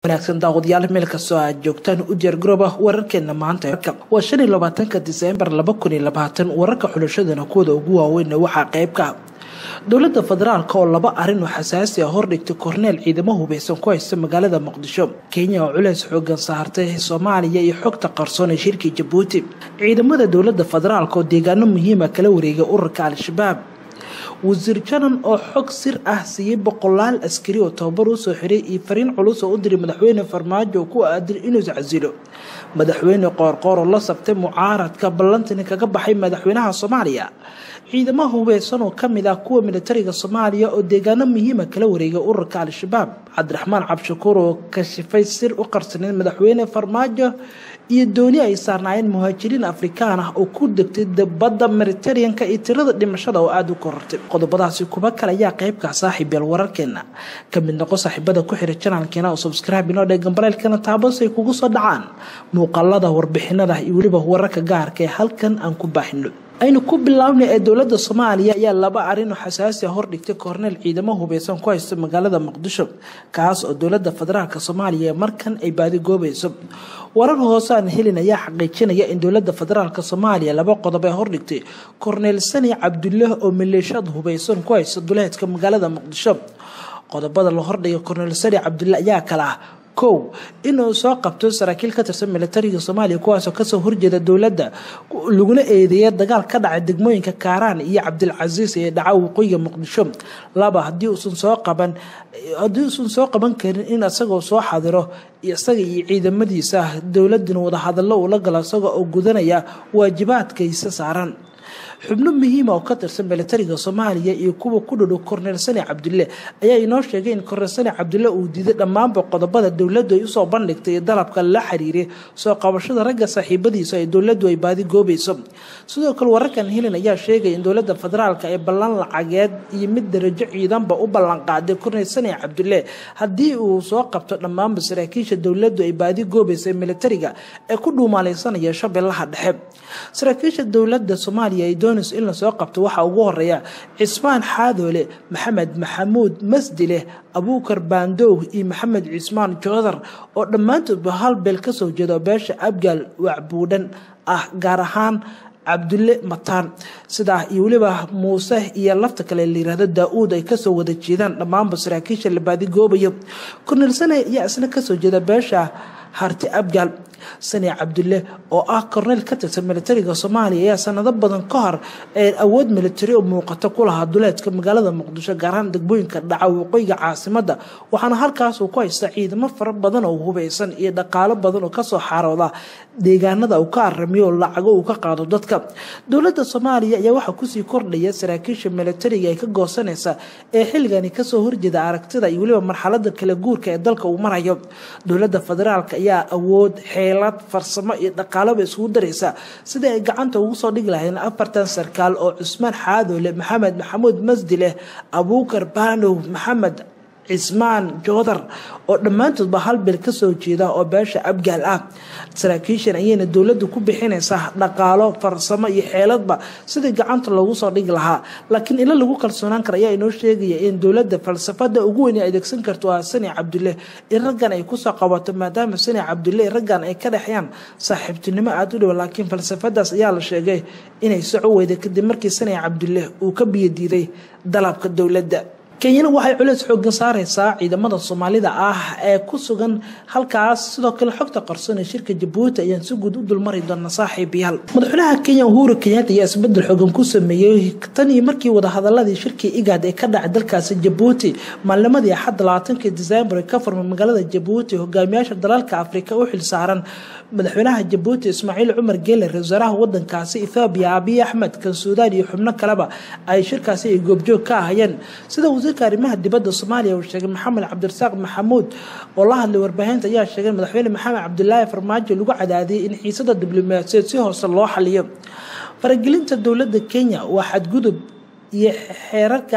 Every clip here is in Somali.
wanaagsan daawadayaal meel kastoo aad joogtaan u diyaargarooba wararkeena maanta waa shan iyo labaatanka diseembar laba kun iyo labaatan wararka xulashadana kuwada ugu waaweynna waxaa qayb ka ah dowladda federaalk oo laba arin oo xasaasi ah hordhigtay korneel ciidamo hubeysan ku haysta magaalada muqdisho kenya oo culeys xoogan saartay soomaaliya iyo xogta qarsoon ee shirkii jabuuti ciidamada dowladda federaalk oo deegaano muhiima kala wareegay ururka al-shabaab wasiir janan oo xog sir ah siiyey boqolaal askari oo tababar u soo xiray iyo fariin culus oo u diray madaxweyne farmaajo oo ku aaday inuu iscasilo madaxweyne qoorqoor oo la sabtay mucaaradka ballantani kaga baxay madaxweynaha soomaaliya ciidamaha hubeysan oo kamid ah kuwa militariga soomaaliya oo deegaano muhiima kala wareegay ururka al-shabaab cabdiraxmaan cabshakuur oo kashifay sir u qarsaneyd madaxweyne farmaajo iyo dooni ay saarnaayeen muhaajiriin afrikaan ah oo ku degtay badda mediteraneanka iyo tirada dhimashada oo aada u korortay qodobadaasi kuba kale ayaa qeybka saaxiibyal wararkeena ka mid noqo saaxiibada ku xira janaalkeena oo subscribe inoo dhee gambaleelkana taabasay kugu soo dhacaan muuqaalada warbixinada iyo weliba wararka gaarka ee halkan aan ku baahino aynu ku bilaabnay ee dowladda soomaaliya ayaa laba arin oo xasaasi a hordhigtay korneel ciidamo hubeysan ku haysta magaalada muqdisho kaas oo dowladda federaalk soomaaliya markan ay baadigoobayso warar hoose aan helin ayaa xaqiijinaya in dowladda federaalk soomaaliya laba qodob ee hordhigtay korneel sani cabdulah oo maleeshiyad hubeysan ku haysta duleedka magaalada muqdisho qodobada la hordhigay korneel sani cabdulah ayaa kala ah kow inuu soo qabto saraakiil ka tirsan militariga soomaaliya kuwaasoo kasoo horjeeda dowladda laguna eedeeya dagaal ka dhacay degmooyinka kaaraan iyo cabdilcasiis ee dhaca waqooyiga muqdisho laba hadii uusan soo qaban haddii uusan soo qaban karin in isagoo soo xadiro isaga iyo ciidamadiisa dowladana wadahadallo uu la galo isaga oo gudanaya waajibaadkaysa saaran xubno muhiima oo ka tirsan militariga soomaaliya iyo kuwa ku dhadhow korneel sani cabdulle ayaa inoo sheegay in korneel sani cabdulle uu diiday dhammaanba qodobada dowladdu ay usoo bandhigtay dalabka la xiriiray soo qabashada ragga saaxiibadiisa ee dowladdu ay baadi goobayso sidoo kale wararkan helin ayaa sheegaya in dowladda federaalk ee ballan lacageed iyo mid darajo ciidanba u ballanqaaday korneel sani cabdulle haddii uu soo qabto dhammaanba saraakiisha dowladdu ay baadi goobaysa ee militariga ee ku dhuumaaleysanaya shabeellaha dhexe saraakiisha dowladda soomaaliya ay doonayso in lasoo qabto waxaa ugu horeeya cismaan xaadoole maxamed maxamuud masdileh abuukar baandow iyo maxamed cismaan joodar oo dhammaantoodba hal beel kasoo jeeda beesha abgaal wacbuudhan ah gaar ahaan cabdulle mataan sidaa iyo weliba muuse iyo lafta kale layirahdo daa-uud ay kasoo wada jeedaan dhammaanba saraakiisha la baadigoobayo korneel sane ayaa isna kasoo jeeda beesha harti abgaal sani cabdulle oo ah korneyl ka tirsan militariga soomaaliya ayaa sanado badan ka hor awood militari oo muuqata ku lahaa duleedka magaalada muqdisho gaarahaan degmooyinka dhaca waqooyiga caasimada waxaana halkaas uu ku haysta ciidamo fara badan oo hubeysan iyo dhaqaalo badan oo kasoo xaarooda deegaanada uu ka aramiyo oo lacago uu ka qaado dadka dowladda soomaaliya ayaa waxaa kusii kordhaya saraakiisha militariga ee ka goosanaysa ee xilligani kasoo horjeeda aragtida iyo weliba marxalada kala guurka ee dalka uu marayo dowladda federaalk ayaa awood xeelad farsamo iyo dhaqaaloba isugu daraysa sidai ay gacanta ugu soo dhigi lahayn afartan sarkaal oo cusmaan xaadoole maxamed maxamuud masdileh abuukar baanow maxamed cismaan joodar oo dhammaantoodba hal beel kasoo jeeda oo beesha abgaal ah saraakiishan ayayna dowladdu ku bixinaysaa dhaqaalo farsamo iyo xeeladba sidii gacanta loogu soo dhigi lahaa laakiin ilo lagu kalsoonaan kara ayaa inoo sheegaya in dowladda falsafada ugu weyn ay adeegsan karto waa sani cabdulle in raggan ay kusoo qabato maadaama sani cabdulle raggan ay ka dhexyaan saaxiibtinimo aada u dhow laakiin falsafadaas ayaa la sheegay inay soco weyday kadib markii sani cabdulle uu ka biyadiiday dalabka dowladda kenyana waxay culeys xoogan saareysaa ciidamada soomaalida ah ee ku sugan halkaas sidoo kale xogta qarsoon ee shirka jabuuti ayaan si guud u dulmari doona saaxiibayaal madaxweynaha kenya uhuru kenyatta ayaa isbedel xoogan ku sameeyey tan iyo markii wadahadaladii shirkii igaad ee ka dhacay dalkaasi jabuuti maalnimadii axadda labaatankii disembar ee ka furmay magaalada jabuuti hogaamiyaasha dalalka afrika u xilsaaran madaxweynaha jabuuti ismaaciil cumar geele ra wasaaraha wadankaasi ethoobiya abiy axmed kan suudaan iyo xubno kaleba ay shirkaasi ay goobjoog ka ahayeen sida wasiirka arrimaha dibadda soomaaliya uu sheegay maxamed cabdirasaaq maxamuud oo la hadlay warbaahinta ayaa sheegay madaxweyne maxamed cabdulaahi farmaajo lagu cadaadiyey in xiisada diblomaasiyeed si hoose loo xaliyo faragelinta dowladda kenya waa xadgudub iyo xeerarka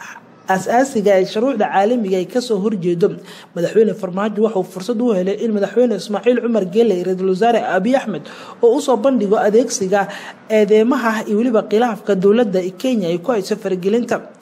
as-aasiga ee shuruucda caalamiga ay kasoo horjeedo madaxweyne farmaajo waxauu fursad u helay in madaxweyne ismaaciil cumar geele iyo ra-iisul wasaare abiy axmed oo usoo bandhigo adeegsiga eedeymaha iyo weliba khilaafka dowladda kenya ay ku hayso faragelinta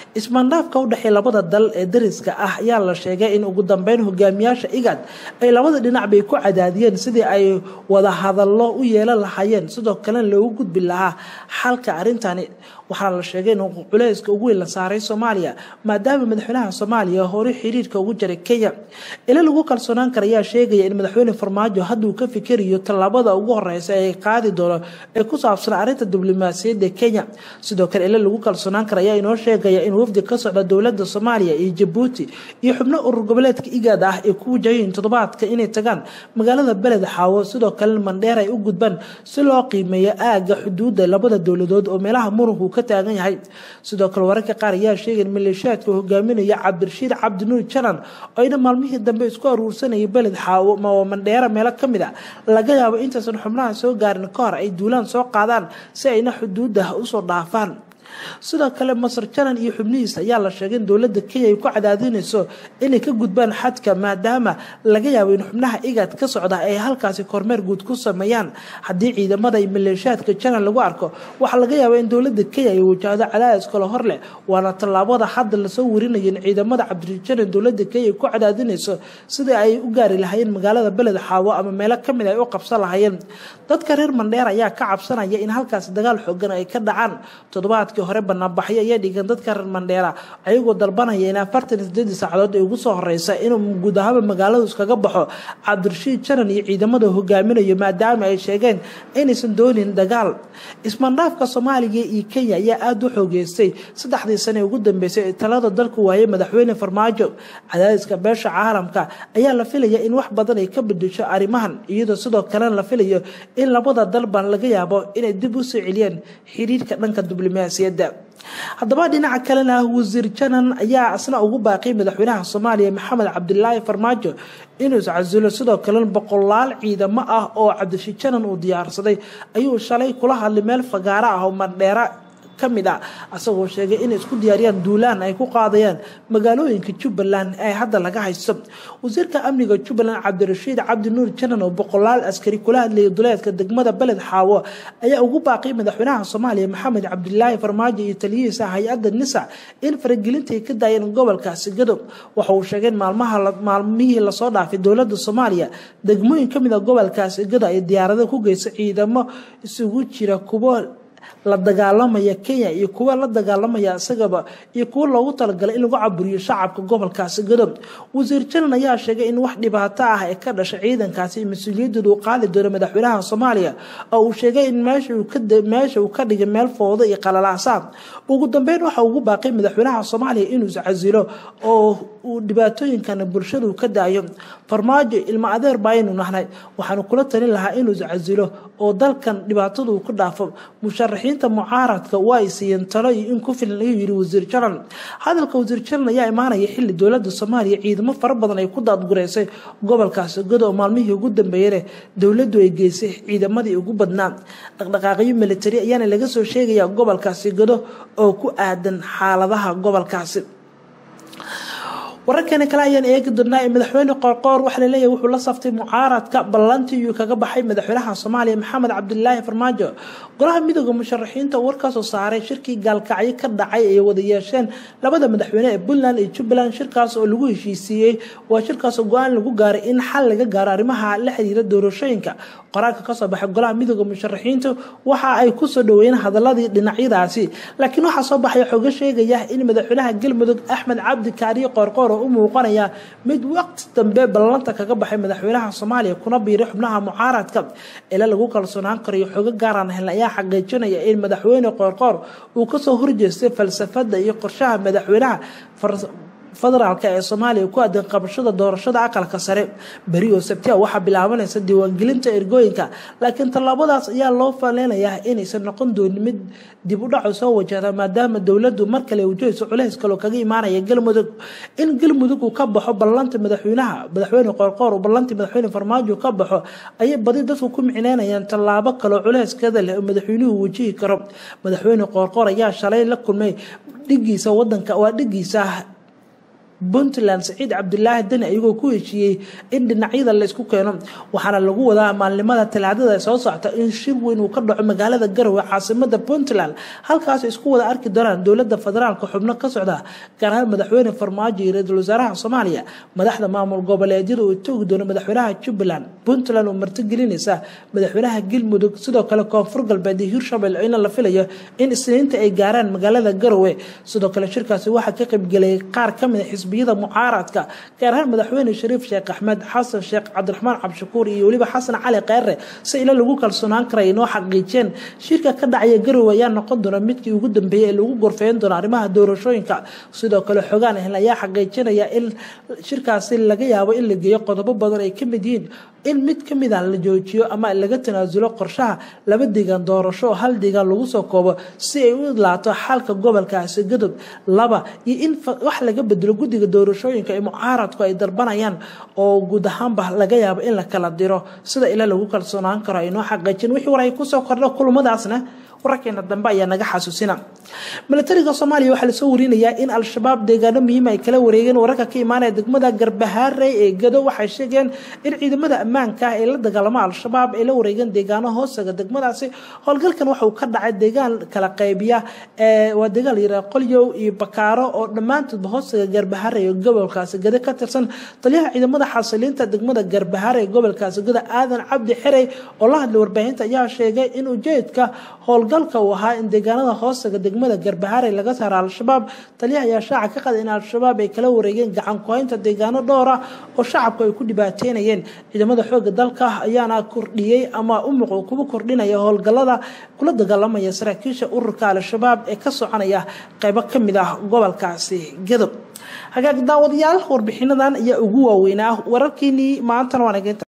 ismaandhaafka u dhexeeya labada dal ee dariska ah ayaa la sheegay in ugu dambeyn hogaamiyaasha igad ay labada dhinac bay ku cadaadiyeen sidii ay wada hadallo u yeelan lahaayeen sidoo kalena loogu gudbi lahaa xalka arrintani waxaana la sheegay in culeyska ugu weyn la saaray soomaaliya maadaama madaxweynaha soomaaliya hore xiriirka ugu jaray kenya ila lagu kalsoonaan kara ayaa sheegaya in madaxweyne farmaajo hadduu ka fikirayo tallaabada ugu horeysa ee qaadi doono ee ku saabsan arrinta diblomaasiyadda kenya sidoo kale ila lagu kalsoonaan kara ayaa inoo sheegaya in wafdi ka socda dowladda soomaaliya iyo jabuuti iyo xubno urur goboleedka igaad ah ay ku wajahayiin toddobaadka inay tagaan magaalada beled xaawo sidoo kalena mandheer ay u gudbaan si loo qiimeeyo aaga xuduudda labada dowladood oo meelaha muranku ka taagan yahay sidoo kale wararka qaar ayaa sheegay in maleeshiyaadka hogaaminaya cabdirashiid cabdinuur janan oo ayna maalmihii dambe isku aruursanayay beled xaawo oo mandheera meelo ka mid a laga yaabo intaysan xubnaha soo gaarin ka hor ay duulaan soo qaadaan si ayna xuduudda usoo dhaafaan sidoo kale masar janan iyo xubnihiisa ayaa la sheegay in dowladda kenya ay ku cadaadinayso inay ka gudbaan xadka maadaama laga yaabo in xubnaha igaad ka socda ay halkaasi kormeer guud ku sameeyaan haddii ciidamada iyo maleeshiyaadka janan lagu arko waxaa laga yaaba in dowladda kenya ay wajahdo cadaadis kale hor leh waana tallaabada hadda lasoo warinayo in ciidamada cabdirjanan dowladda kenya ay ku cadaadinayso sidii ay u gaari lahaayeen magaalada beled xaawo ama meelo kamid ay u qabsan lahaayeen dadka reer mandheer ayaa ka cabsanaya in halkaasi dagaal xoogan ay ka dhacaan toddobaadkii hore banaanbaxyo ayaa dhigan dadka reer mandheera ayagoo dalbanaya in afartan iyo sideedii saacadood ay ugu soo horeysa inuu guud ahaaba magaaladu iskaga baxo cabdirashiid janan iyo ciidamada hogaaminayo maadaama ay sheegeen inaysan doonin dagaal ismaandhaafka soomaaliya iyo kenya ayaa aada u xoogeystay saddexdii sane ugu dambeysay ee talada dalku waayay madaxweyne farmaajo cadaadiska beesha caalamka ayaa la filaya in wax badan ay ka bedesho arrimahan iyadoo sidoo kalena la filayo in labada dalban laga yaabo inay dib u soo celiyeen xiriirka dhanka diblomaasiyadda haddaba dhinaca kalena wasiir janan ayaa isna ugu baaqay madaxweynaha soomaaliya maxamed cabdilaahi farmaajo inuu iscasulo sidoo kalena boqolaal ciidamo ah oo cabdishiid janan uu diyaarsaday ayuu shalay kula hadlay meel fagaaro ah oo mandheera kamid ah asagoo sheegay inay isku diyaariyaan duulaan ay ku qaadayaan magaalooyinka jubbaland ee hadda laga haysto wasiirka amniga jubbaland cabdirashiid cabdi nuur janan oo boqolaal askari kula hadlayay duleedka degmada beled xaawo ayaa ugu baaqay madaxweynaha soomaaliya maxamed cabdilaahi farmaajo iyo taliyihiisa hay-adda nisa in faragelinta ay ka daayeen gobolkaasi gadob waxa uu sheegay in maalmihii lasoo dhaafay dowlada soomaaliya degmooyin kamid a gobolkaasi gado ay diyaarado ku geysa ciidamo isugu jira kuwo la dagaalamaya kenya iyo kuwa la dagaalamaya isagaba iyo kuwo loogu talagalay in lagu caburiyo shacabka gobolkaasi gadob wasiir janan ayaa sheegay in wax dhibaato ah ee ka dhashay ciidankaasi mas-uuliyadooda uu qaadi doono madaxweynaha soomaaliya oo uu sheegay in meesha uu ka dhigay meel foodo iyo qalalaasa ugu dambeyn waxa ugu baaqay madaxweynaha soomaaliya inuu iscasilo oo uu dhibaatooyinkan bulshadu ka daayo farmaajo ilmo adeer baaynu nahnay waxaanu kula talin lahaa inuu iscasilo oo dalkan dhibaatadu uu ku dhaafo musharaxiinta mucaaradka waa ay siiyeen talo iyo in ku filan ayuu yiri wasiir janan hadalka wasiir janan ayaa imaanaya xili dowlada soomaaliya ciidamo fara badan ay ku daadgureysay gobolkaasi godo oo maalmihii ugu dambeeyane dowladu ay geysay ciidamadii ugu badnaa dhaqdhaqaaqyo militari ayaana laga soo sheegaya gobolkaasi godo oo ku aadan xaaladaha gobolkaasi wararkani kale ayaan eegi doonaa ee madaxweyne qoorqoor waxaa laleeyahay wuxuu la saftay mucaaradka ballantii iyuu kaga baxay madaxweynaha soomaaliya maxamed cabdilaahi farmaajo golaha midooda musharaxiinta uu warkaasoo saaray shirkii gaalkacyo ka dhacay ay wada yeesheen labada madaxweyne ee puntland iyo jubbaland shirkaas oo lagu heshiisiiyey waa shirkaasoo go-aan lagu gaaray in xal laga gaaro arrimaha la xiriira doorashooyinka qoraalka kasoo baxay golaha midooda musharaxiinta waxa ay kusoo dhaweeyeen hadaladii dhinacyadaasi laakiin waxaa soo baxaya xogo sheegaya in madaxweynaha galmudug axmed cabdi kaariye qoorqoor oo u muuqanaya mid waqti dambe ballanta kaga baxay madaxweynaha soomaaliya kuna biiray xubnaha mucaaradka ila lagu kalsoonaan karayo xogo gaaraan helna ayaa xaqiijinaya in madaxweyne qoorqoor uu kasoo horjeestay falsafada iyo qorshaha madaxweynaha federaalk ee soomaaliya ku aadan qabashada doorashada aqalka sare beri oo sabtia waxaa bilaabanaysa diiwaangelinta ergooyinka laakiin tallaabadaas ayaa loo faleynayaa inaysan noqon doonin mid dib u dhaco soo wajahda maadaama dowladu mar kale wajahayso culays kaloo kaga imaanaya galmudug in galmudug uu ka baxo ballanta madaxweynaha madaxweyne qoorqoor uu ballantii madaxweyne farmaajo ka baxo ayay badi dadku ku micneynayaan tallaabo kaloo culeyskeeda leh oo madaxweynuhu wajihi karo madaxweyne qoorqoor ayaa shalay la kulmay dhigiisa wadanka waa dhigiisa puntland saciid cabdulaahi deni ayagoo ku heshiiyey in dhinacyada laysku keeno waxaana lagu wadaa maalnimada talaadada soo socta in shir weyn uu ka dhaco magaalada garowe caasimada puntland halkaas isku wada arki doonaan dowlada federaalka xubno ka socda gaar ahaan madaxweyne farmaajo iyo ra-iisul wasaaraha soomaaliya madaxda maamul goboleedyada uu toogi doono madaxweynaha jubbaland puntland oo martigelinaysa madaxweynaha galmudug sidoo kale koonfur galbeed iyo hirshabelle in la filayo in isniinta ay gaaraan magaalada garowe sidoo kale shirkaasi waxaa ka qaybgelayay qaar kamid a xisbiyada mucaaradka gaar ahaan madaxweyne shariif sheekh axmed xasan sheekh cabdiraxmaan cabdishakuur iyo weliba xasan cali kheyre si ilo lagu kalsoonaan kara inoo xaqiijiyeen shirka ka dhacaya garowe ayaa noqon doona midkii ugu dambeeyey ee lagu gorfeyn doono arrimaha doorashooyinka sidoo kale xogaan ahl ayaa xaqiijinaya in shirkaasi laga yaabo in la geeyo qodobo badan ay kamid yihiin in mid kamid a la joojiyo ama laga tanaasulo qorshaha laba deegaan doorasho oo hal deegaan lagu soo koobo si ay u idlaato xalka gobolkaasi gadob laba iyo in wax laga bedelo guddiga doorashooyinka ee mucaaradku ay dalbanayaan oo guud ahaanba laga yaabo in la kala diro sida ila lagu kalsoonaan karo aynoo xaqiijin wixii war ay kusoo kordho kulmadaasna wararkeena dambe ayaa naga xasuusina milatariga soomaaliya waxaa lasoo warinayaa in al-shabaab deegaano muhiima ay kala wareegeen wararka ka imaanaya degmada garbahaarey ee gado waxay sheegeen in ciidamada ammaanka ah ee la dagaalamo al-shabaab ay la wareegeen deegaano hoostaga degmadaasi howlgalkan waxauu ka dhacay deegaan kala qaybiya waa deegaan layiraha qolyow iyo bakaaro oo dhammaantoodba hoostaga garbahaarey ee gobolkaasi gado ka tirsan taliyaha ciidamada xasiliinta degmada garbahaarey ee gobolkaasi gado aadan cabdi xerey oo la hadlay warbaahinta ayaa sheegay in ujeedka howlgalka uu ahaa in deegaanada hoostaga degmada garbahaarey laga saaro al-shabaab taliyaha ayaa shaaca ka qaday in al-shabaab ay kala wareegeen gacan ku-haynta deegaano dhowra oo shacabku ay ku dhibaateynayeen ciidamada xooga dalka ayaana kordhiyey ama u muuqdo kuwa kordhinaya howlgalada kula dagaalamaya saraakiisha ururka al-shabaab ee ka soconaya qeybo kamid ah gobolkaasi gadob hagaag daawadayaal warbixinadan ayaa ugu waaweynaa wararkeenii maantana waan